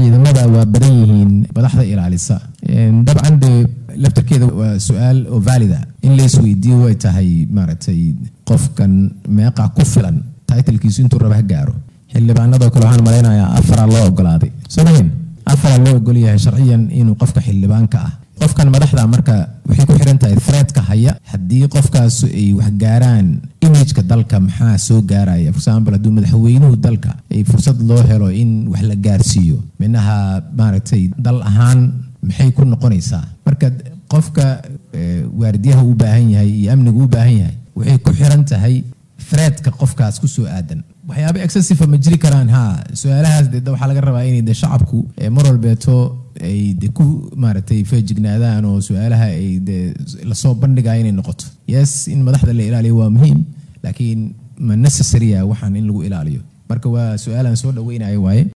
ciidamada waa badan yihiin madaxda ilaalisa dabcan dee laftarkeeda waa su-aal oo valida in la isweydiiyo way tahay maaragtay qofkan meeqa ku filan titlkiisu intuu raba ha gaaro xildhibaanadoo kale waxaan malaynayaa afaraa loo ogolaaday soo mahin afaraa loo ogol yahay sharciyan inuu qofka xildhibaanka ah qofkan madaxda marka waxay ku xiran tahay threadka haya haddii qofkaas ay wax gaaraan imageka dalka maxaa soo gaaraya for example hadduu madaxweynuhu dalka ay fursad loo helo in wax la gaarsiiyo minaha maaragtay dal ahaan maxay ku noqonaysaa marka qofka waardiyaha u baahan yahay iyo amniga u baahan yahay waxay ku xiran tahay threadka qofkaas kusoo aadan waxyaaba excessive ma jiri karaan ha su-aalahaas de waxaa laga rabaa inay de shacabku mar walbeeto ay de ku maaragtay feejignaadaan oo su-aalaha ay de lasoo bandhigaya inay noqoto yes in madaxda la ilaaliyo waa muhiim laakiin ma necessarya waxaan in lagu ilaaliyo marka waa su-aalaan soo dhaweynayo waaye